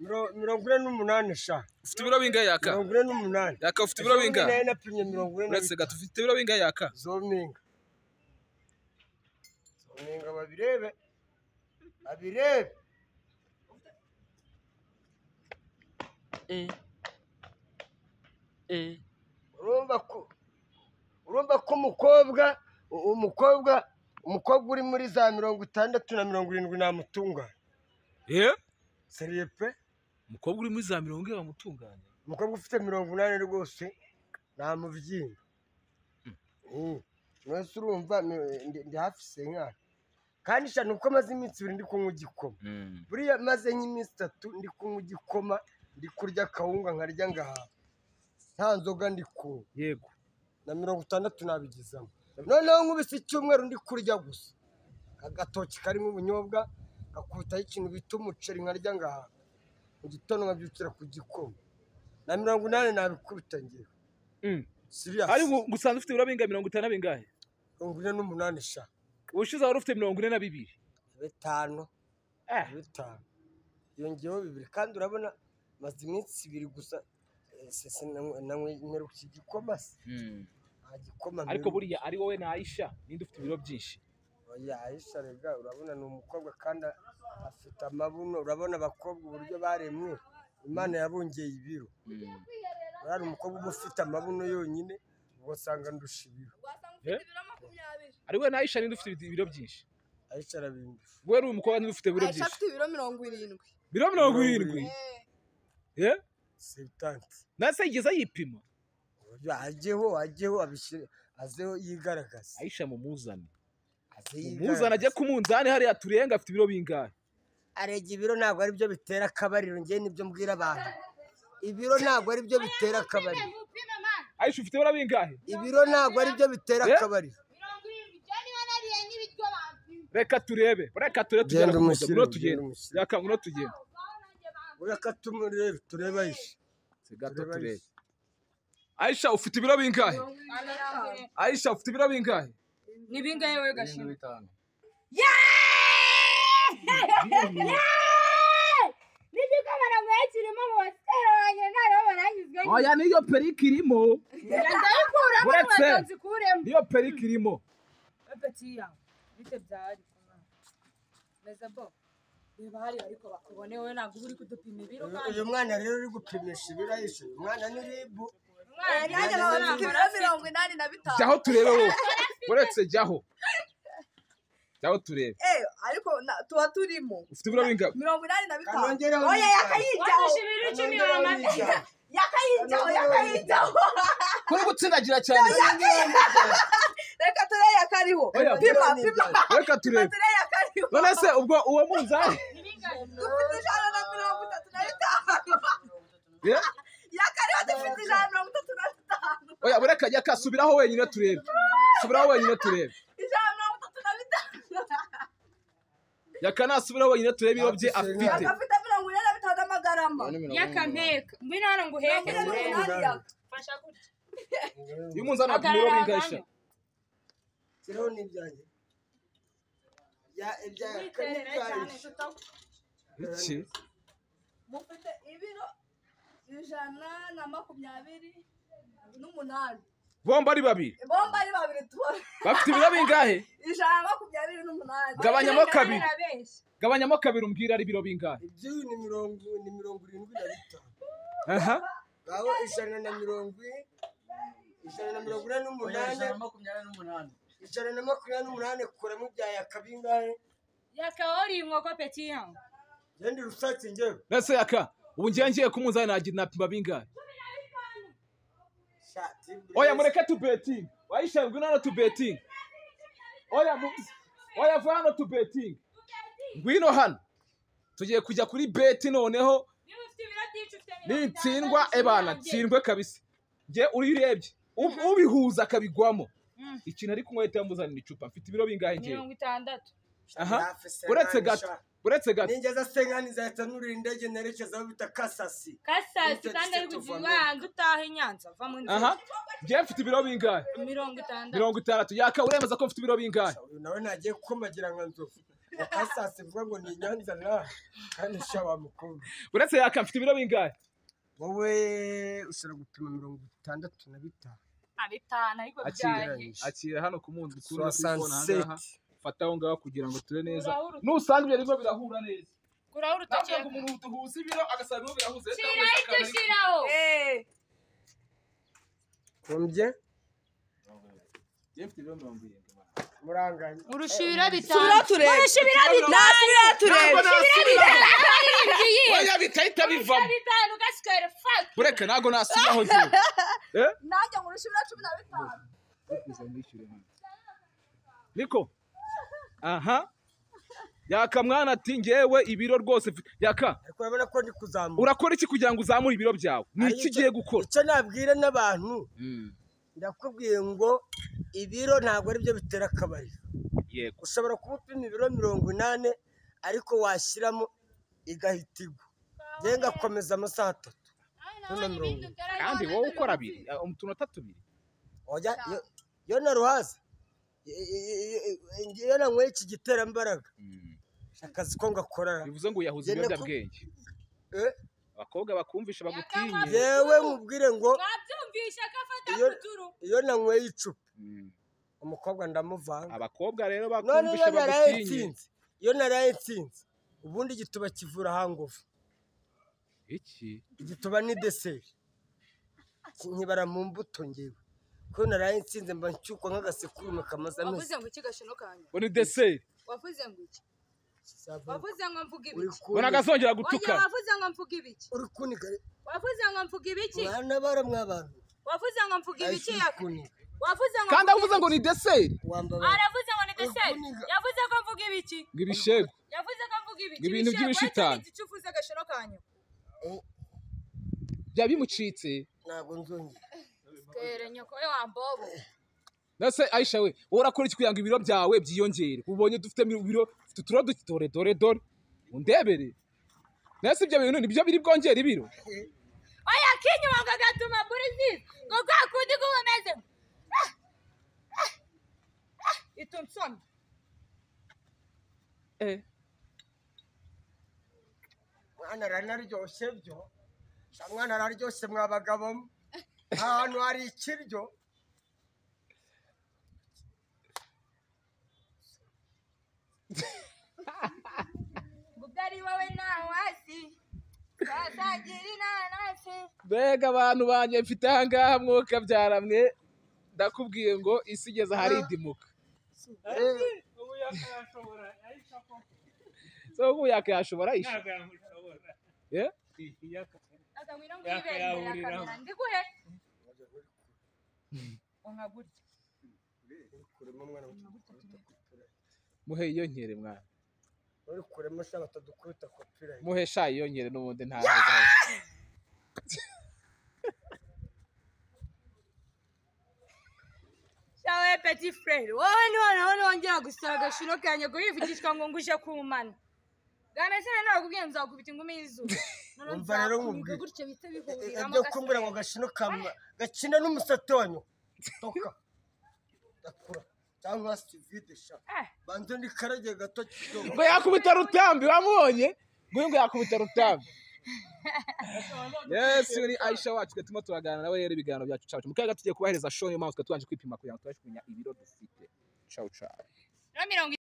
miro- mirongo ine n'umunani sha ufite ibiro bingahe yaka mirongo ine n'umunani yaka ufite ibiro Zombi bingahe nari napimye mirongo ine na uretse gato ufite ibiro bingahe yaka bitatu. zominga zominga babirebe babirebe urumva ko urumva ko umukobwa u- umukobwa umukobwa uri muri za mirongo itandatu na mirongo irindwi namutunga eh seriye pe umukobwa uri muri za mirongo ine bamutunganya umukobwa ufite mirongo inani rwose namubyimba mwese urumva mi- ndi- ndi hafi senkara kandi cyane kuko maze iminsi ibiri ndi kunywa igikoma buriya maze nk'iminsi itatu ndi kunywa igikoma ndi kurya akawunga nkarya ngahaha nta nzoga ndi kunywa yego na mirongo itandatu nabigezamo noneho nkubise icyumweru ndi kurya gusa agatoki karimo ubunyobwa gakubitaho ikintu bita umuceri nkarya ngahaha mu gitondo nkabyukira ku gikoma na mirongo inani nabikubita ngewe siriyasi ariko gusanzwe ufite ibiro bingahe mirongo itanu na bingahe mirongo ine n'umunani sha ubushize wari ufite mirongo ine na bibiri bitanu Eh. bitanu yongeyeho bibiri kandi urabona maze iminsi ibiri gusa nteruka igikoma se nta gikoma mperuka. ariko buriya ari wowe na ayisha ninde ufite ibiro byinshi oya ayisha rega urabona ni umukobwa kandi afite amabuno urabona abakobwa uburyo baremwe imana yabongeye ibiro urabona umukobwa uba ufite amabuno yonyine ugasanga ndusha ibiro wasanga Eh? ufite ibiro makumyabiri ari wowe na ayisha ninde ufite ibiro byinshi ayisha arabindusha wowe uri umukobwa ninde ufite ibiro ayisha byinshi afite ibiro mirongo irindwi biro mirongo irindwi Eh, Eh? sebutanti nase yigeze ayipima uburyo ajyeho ajyeho abishyire azeho yigaragaza ayisha mumuzane aze mumuzane ajye ku munzani hariya turenga afite ibiro bingahe arega ibiro ntabwo ari byo bitera akabariro ngewe nibyo mbwira abantu ibiro ntabwo ari byo bitera akabariro ayisha ufite ibiro bingahe ibiro ntabwo ari byo bitera Eh? akabariro mirongo irindwi ibyo niba nariye n'ibiryo bampima reka turebe reka turebe tugera Genda ku umushyire, munzani genda ngwino tugenda umushyire. yaka ngwino tugenda wanjye bampima ureka tumurebe turebe ayisha gato Turebe turebe ayisha. ayisha ufite ibiro bingahe ayisha ufite ibiro bingahe ni bingahe wowe gashinzwe n'igikoma naguhe kirimo mu basitari wanjye ntareba baranyuzwe oya niyo perike irimo ndayikuramo Uretse. ngo nzikuremo niyo perike irimo bapetiya bite byari meza bo reba hariya ariko bakubone wowe ntabwo uba uri kudupima ibiro kandi uyu mwana rero uri gupimisha ibiro ayisha uyu mwana ni ribu Eh, nanjye nkaba mfite ibiro mirongo inani na bitanu jyaho turebe wowe uretse jyaho jyaho turebe Eh, ariko na- tuba turimo ufite ibiro bingahe mirongo inani na bitanu Kanongereho oya n'ibitanu. yakayijyaho wadusha ibiro icumi wamata yakayijyaho Kanongereho yakayijyaho kuri gutsindagira cyane reka ture yakariho Oya, pima kanongereho pima reka pima turebe ture yakariho none se ubwo uwo munzani dufite ijana na mirongo itatu na bitanu Eh? yakariho dufite ijana na mirongo itatu na bitanu oya bureka jya kasubiraho wenyine turebe subiraho wenyine turebe ijana na mirongo itatu na bitanu yaka nasubiraho wenyine turebe ibiro bye afite agafite mirongo ine na bitanu amagarama y'akampeka ngwino hano nguheke mirongo Kanongereho inani n'umunani. yaka fasha gutya uyu munzani afite ibiro hagarara bingahe sha hano kiriho n'ibyanjye Ya- ibya witerere cyane tutakubona iki mufite ibiro ijana na makumyabiri n'umunani bombi ari babiri bomba ari babiri tuba bafite ibiro bingahe ijana na makumyabiri n'umunani Ga- Gabanyamo kabiri. Barabeshya. gabanyamo kabiri umbwira ari ibiro bingahe iby'uyu ni mirongo ni mirongo irindwi na bitanu aha ngaho ijana na mirongo ine ijana na mirongo ine n'umunani ijana na makumyabiri n'umunani kuramo ibya yakabingahe yakawori inkoko petiya genda irusatse ngewe nese yaka ubu ngiye ngiye ku munzani nagira napima bingahe oya mureke tubetingi wayisha ngwino hano tubetingi oya mu- oya vuba hano tubetingi ngwino hano tugiye kujya kuri beti noneho niba ufite ibiro byinshi ufite mirongo itanu, nintsindwa icumi ebana yabye. tsindwe kabisa nge uyu urebye ub- ubihuza akabigwamo Mm. ikintu ari kunywa ahita yamuzanira icupa mfite ibiro bingahe ngewe mirongo itandatu aha uretse gato uretse gato ningeza senkani nzahita nurira indege nerekezaho bita kasasi kasasi Bityo kandi ari tuva kugira mbere. hanze utaha i nyanza va mu nzira aha ngewe mfite ibiro bingahe mirongo itandatu mirongo itandatu yaka uremeza ko mfite ibiro bingahe uyu nawe ntagiye kumagira nka nzovu bakasase bivuga ngo ni nyanza na kandi shaba mukobwa uretse yaka mfite ibiro bingahe wowe ushobora gupima mirongo itandatu na bitanu nta bitanu ariko byahe Akigereranyije. akira hano ku mundi ukunda kuyibona aha ngaha sowasanseti fata aho ngaho kugira ngo ture neza Uraho urutoki. nusanga ibyo birimo birahura neza kuraho navuga urutoki ngo umuntu duhuza ibiro agasanga ibiro birahuze leta shiraho yamuhaye akabari. ibyo shiraho kumbye Njye mfite ibiro mirongo irindwi muranganya urushira bitanu Subira turebe. Nasubira turebe. oya bitahita bivamo bitanu gasikare fati ureke ntabwo nasubaho njyewe Eh? Nanjye ngo urusubira cumi na bitanu. niko aha yaka mwana ati ngewe ibiro rwose mfi- yaka ariko urabona ko ndi kuzamuka urakora iki kugira ngo uzamure ibiro byawe ni Hari iki icyo- ugiye gukora icyo nabwira n'abantu ndakubwiye ngo ibiro ntabwo aribyo bitera akabariro yego ushobora kuba upima ibiro mirongo inani ariko washyiramo igahita igwa njye ngakomeza amasaha atatu noneho mirongo ine kandi wowe ukora abiri eh, utunota tubiri Oya, yo- yo na ruhaza i- i- i- i- i- iyo nanyweye iki giterambaraga akazi ko ngakora bivuze ngo uyahuza Jye ibiyobyabwenge eh, abakobwa bakumvisha bagutinye yewe nkubwire ngo mwabyumvisha ko afata Iyo- kuturu iyo nanyweye icupa Mm. umukobwa ndamuvanga abakobwa rero none iyo bakumvisha naraye bagutinye nsinze iyo naraye nsinze ubundi igituba kivura hangovu iki igituba ni deseri nkibara mu mbuto ngewe kuko naraye nsinze mba nshyukwa nk'agasekurume kamaze amezi wavuze ngo iki gashino kanya ngo ni deseri wavuze ngo iki Kizavamo. wavuze ngo mvuge uri ibiki ngo kuniga nagazongera oya gutukana wavuze ngo mvuge ibiki uri kuniga wavuze ngo mvuge ibiki mwana bara mwabantu wavuze ngo mvuge ibiki uri yaka kuniga wavuze ngo kandi mvuge avuze ngo ni deseri wambabara aravuze ngo ni deseri Uvuniga. yavuze ko mvuga ibiki ngo ibishegu yavuze ko mvuga ibiki Ibintu Michel, by'ibishitani. wagize icyo uvuze agashoro kanyu byaba bimucitse ntabwo nzongera sikere nyoko we wambobo nase ayisha we wowe urakora iki kugira ngo ibiro byawe byiyongere ubonye dufite mi- ibiro dufite uturo duke dore dore dore undebere nase ibyo bintu nibyo biri bwongera ibiro oya kinyuma ngo agatuma buri zizi ngo kwa kundi guhumeze itumsoni mwana aranaryoshye byo sha mwana araryoshye mwabagabo ahantu hari ikiryo ngo ubwo ari wowe nawe hasi wasangira inanasi mbega abantu banjye mfite ahangaha mwuka byaramwe ndakubwiye ngo isi igeze ahari idimuka Eh, ubu yakashobora ariko ako so ubu yakayashobora ayisha ntabwo yamushobora Eh? Yaka- reka ngwino ngwibere imbere ya kamera ndiguhe onka gutya kurema mwana muhe iyo nkere mwana uri kurema sha batadukubita kopira muhe sha iyo nkere n'ubundi nta shawe peti furere wowe niho naho nongera gusaba agashiro kanjye ngo yivugishwa ngo nguje ku mana bwameze neza nakubwiye nzakubita ingumi y'izuba Noneho Umva rero nzakubiga nkubwire. gutyo bihite bihuriramo ibyo kumbura ngo gashino kama gakina n'umusate wa nyoko toka ndakura cyangwa sivide sha Eh. banze ndikarage gato kidogo ngo yakubita rutambi wamubonye nguyu ngo yakubita rutambi yes ni aisha wacu twe turimo turaganira nawe rero ibiganiro byacu cacu mu kaga tugiye kubahereza show niyo mpamvu twe tubanje kwipima kugira ngo tubashe kumenya ibiro dufite cacu cacu rero mirongo